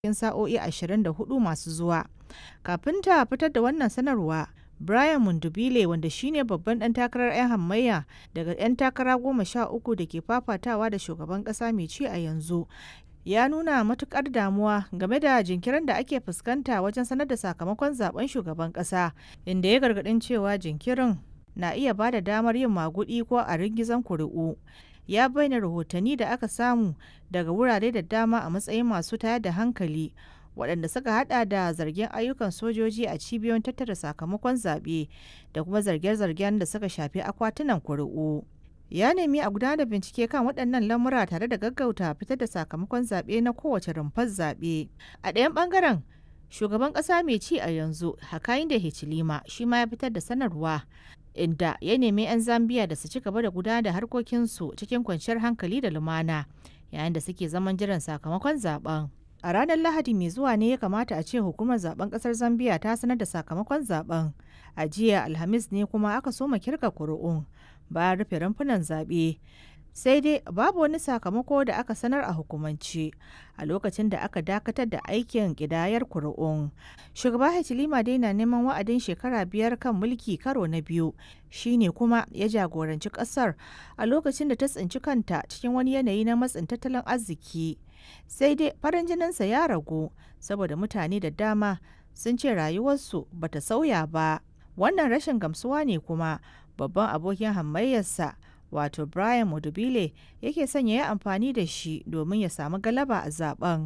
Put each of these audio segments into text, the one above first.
cikin sa'o'i 24 masu zuwa. Kafin ta fitar da wannan sanarwa, Brian Mundubile wanda shine babban ɗan takarar 'yan hamayya daga 'yan takara goma sha uku da ke fafatawa da shugaban ƙasa mai ci a yanzu ya nuna matukar damuwa game da jinkirin da ake fuskanta wajen sanar da sakamakon zaben shugaban ƙasa inda ya gargaɗin cewa jinkirin na iya ba da damar yin magudi ko a ringizan kuri'u ya bayyana rahotanni da aka samu daga wurare da dama a matsayin masu tayar da hankali waɗanda suka hada da zargin ayyukan sojoji a cibiyoyin tattara sakamakon zaɓe da kuma zarge-zargen da suka shafi akwatunan kuri'u. ya nemi a gudanar da bincike kan waɗannan lamura tare da gaggauta fitar da sakamakon zaɓe na kowace rumfar zaɓe. A ɗayan ɓangaren, shugaban ƙasa mai ci a yanzu Hakainde Hichilema shi ma ya fitar da sanarwa inda ya nemi 'yan Zambiya da su ci gaba da gudanar da harkokinsu cikin kwanciyar hankali da lumana yayin da suke zaman jiran sakamakon zaben. A ranar Lahadi mai zuwa ne ya kamata a ce hukumar zaben kasar Zambiya ta sanar da sakamakon zaben. A jiya Alhamis ne kuma aka soma kirga kuri'un bayan rufe rumfunan zaɓe. Sai dai babu wani sakamako da aka sanar a hukumance a lokacin da aka dakatar da aikin ƙidayar kuri'un. Shugaba Hichilema dai na neman wa'adin shekara biyar kan mulki karo na biyu shine kuma ya jagoranci ƙasar a lokacin da ta tsinci kanta cikin wani yanayi na matsin tattalin arziki. sai dai farin jininsa ya ragu saboda mutane da dama sun ce rayuwarsu bata sauya ba wannan rashin gamsuwa ne kuma babban abokin hamayyarsa wato brian mudubile yake sanya ya amfani da shi domin ya samu galaba a zaben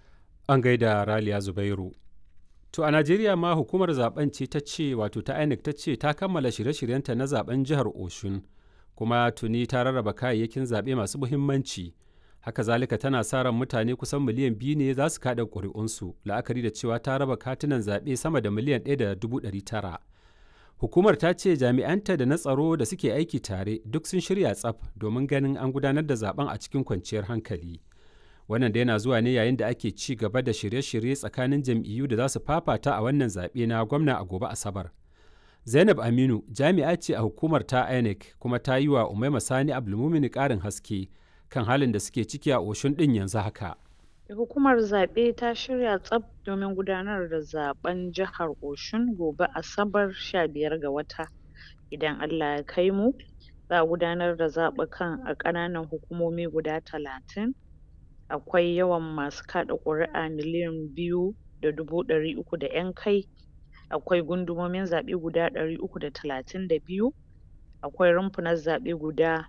an gaida raliya zubairu to a najeriya ma hukumar zaben ce ta ce wato ta inec ta ce ta kammala shirye-shiryenta na zaben jihar oshun kuma tuni ta rarraba kayayyakin zaɓe masu muhimmanci haka zalika tana sa ran mutane kusan miliyan biyu ne za su kada ƙuri'unsu la'akari da cewa ta raba katunan zaɓe sama da miliyan ɗaya da dubu ɗari tara hukumar ta ce jami'anta da na tsaro da suke aiki tare duk sun shirya tsaf domin ganin an gudanar da zaben a cikin kwanciyar hankali wannan da yana zuwa ne yayin da ake ci gaba da shirye-shirye tsakanin jam'iyyu da za su fafata a wannan zaɓe na gwamna a gobe asabar zainab aminu jami'a ce a hukumar ta inec kuma ta yi wa umaima sani abdulmumini ƙarin haske kan halin da suke ciki a oshun ɗin yanzu haka. Hukumar zaɓe ta shirya tsaf domin gudanar da zaɓen jihar Oshun gobe Asabar sha biyar ga wata. Idan Allah ya kai mu, za a gudanar da zaɓukan a ƙananan hukumomi guda talatin. Akwai yawan masu kaɗa ƙuri'a miliyan biyu da dubu ɗari uku da ƴan kai. Akwai gundumomin zaɓe guda ɗari uku da talatin da biyu. Akwai rumfunan zaɓe guda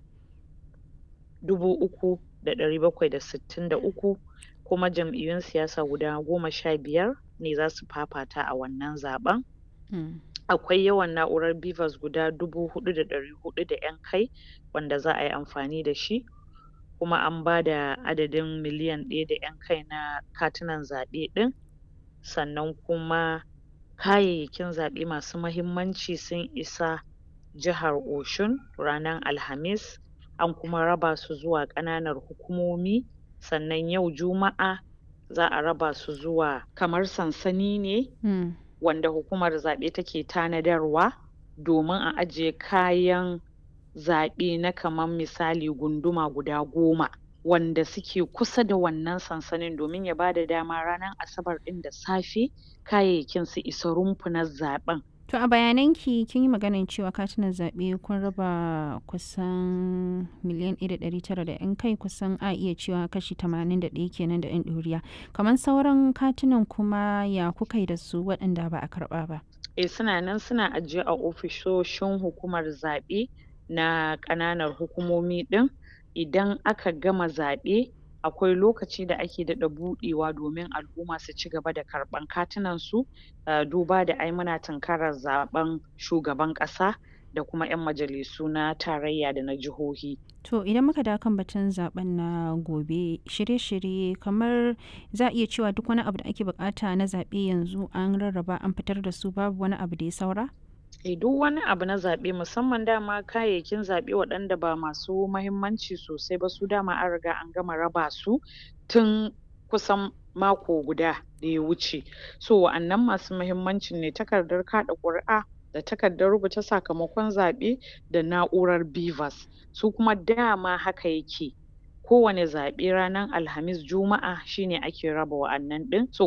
dubu uku da ɗari bakwai da sittin da uku kuma jam'iyyun siyasa guda goma sha biyar ne za su fafata a wannan zaɓen. Akwai yawan na'urar BVAS guda dubu huɗu da ɗari huɗu da ƴan kai wanda za a yi amfani da shi kuma an ba da adadin miliyan ɗaya da ƴan kai na katunan zaɓe ɗin sannan kuma kayayyakin zaɓe masu mahimmanci sun isa jihar Oshun ranar Alhamis an kuma raba su zuwa ƙananan hukumomi sannan yau Juma'a za a raba su zuwa kamar sansani ne Mm. wanda hukumar zaɓe take tanadarwa domin a ajiye kayan zaɓe na kamar misali gunduma guda goma wanda suke kusa da wannan sansanin domin ya bada dama ranar Asabar ɗin da safe kayayyakin su isa rumfunan zaɓen. To a bayananki kin yi maganar cewa katunan zaɓe kun raba kusan miliyan ɗaya da ɗari tara da 'yan kai kusan a iya cewa kashi tamanin da ɗaya kenan da 'yan ɗoriya. Kamar sauran katunan kuma ya kuka yi da su waɗanda ba a karɓa ba. Eh suna nan suna ajiye a ofisoshin hukumar zaɓe na ƙananan hukumomi ɗin idan aka gama zaɓe akwai lokaci da ake daɗa buɗewa domin al'umma su ci gaba da karɓan katunan su uh, duba da ai muna tunkarar zaɓen shugaban ƙasa da kuma 'yan majalisu na tarayya da na jihohi. To idan muka dawo kan batun zaben na gobe shirye-shirye kamar za a iya cewa duk wani abu da ake bukata na zaɓe yanzu an rarraba an fitar da su babu wani abu da ya saura? Eh duk wani abu na zaɓe musamman dama kayayyakin zaɓe waɗanda ba masu mahimmanci sosai ba su dama an riga an gama raba su tun kusan mako guda da ya wuce. So wa'annan masu mahimmancin ne takardar kaɗa ƙuri'a da takardar rubuta sakamakon zaɓe da na'urar BVAS su kuma dama haka yake kowane zaɓe ranar Alhamis Juma'a shine ake raba wa'annan ɗin so